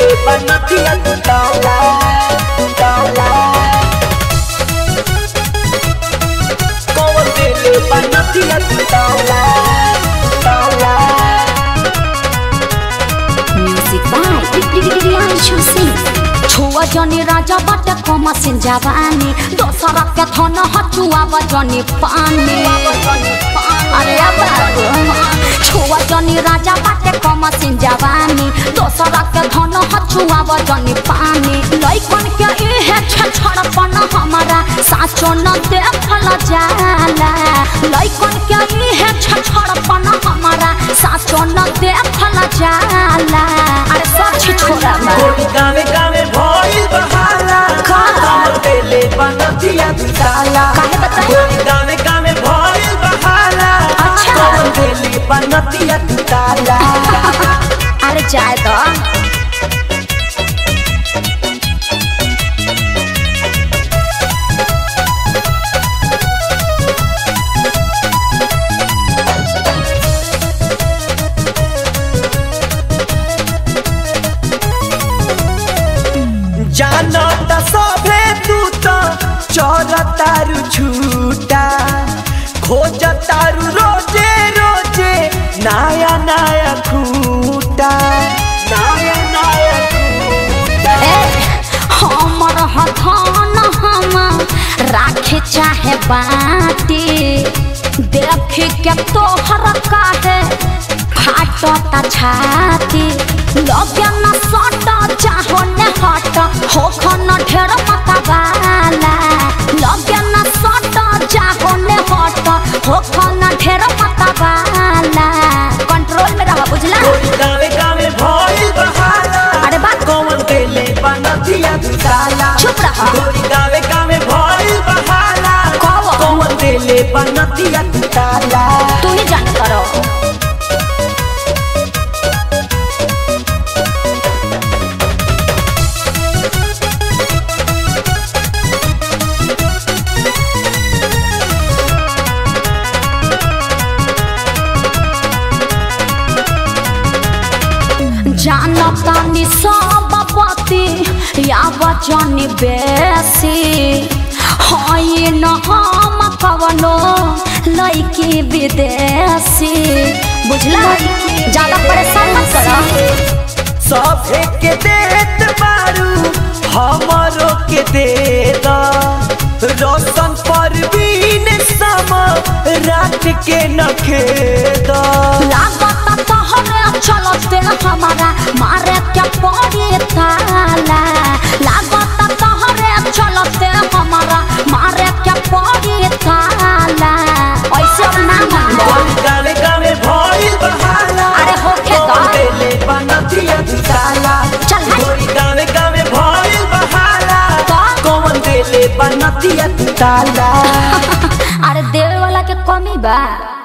देले बनतिया ताला ताला कौन देले बनतिया ताला ताला म्यूजिक बाय प्रियांशु सिंह छुआ जनी राजा बाटे कम सिन जवानी दोसरा के थन हचुआ बजनी पानी अरे अब छुआ जनी राजा बाटे कम सिन जवानी दोसरा के धन हचुआ बजनी पानी लइकन के इहे छछड़पन हमारा साचो न देखल जाला लइकन के इहे छछड़पन हमारा साचो न देखल जाला अरे सच छोड़ा बा। कोई गावे गावे भइल बहाला का? कौन देले बनतिया ताला काहे बताई? कोई गावे गावे भइल बहाला अच्छा। कौन देले बनतिया ताला अरे जाए तो जानता सभे तू तो चौरतारू छूटा खोजतारू रोजे रोजे नया नया खूटा नया नया खूटा ए हमर हथन हम राखे चाहे बाटी देख के तोहर काहे फाटता छाती लगे न सट चाहो न हट हो खन ढेर मतवाला लगे न सट चाहो न हट हो खन ढेर मतवाला कंट्रोल में रह बुझला कोई गावे गावे भइल बहाला अरे बात कौन देले बनतिया ताला चुप रह। कोई गावे गावे भइल बहाला कौन? कौन देले बनतिया ताला तू ही जान करो जानतानी सब पति या बचनी बेसी हई न हम कवनो लइकी विदेशी बुझला ज्यादा परेशान मत करो सभे के देत बारू हमरो के दे दा रोशन परवीन सम रात के नखे दा लागत तोहरे चलते हमारा मारे के पड़ी ताला लागत तोहरे चलते हमारा मारे के पड़ी ताला ऐसे अब ना मानो गावे गावे भइल बहाला अरे होखे दा। कौन देले बनतिया ताला चल हट। गोरी गावे गावे भइल बहाला का? कौन देले बनतिया ताला अरे देवे वाला के कमी बा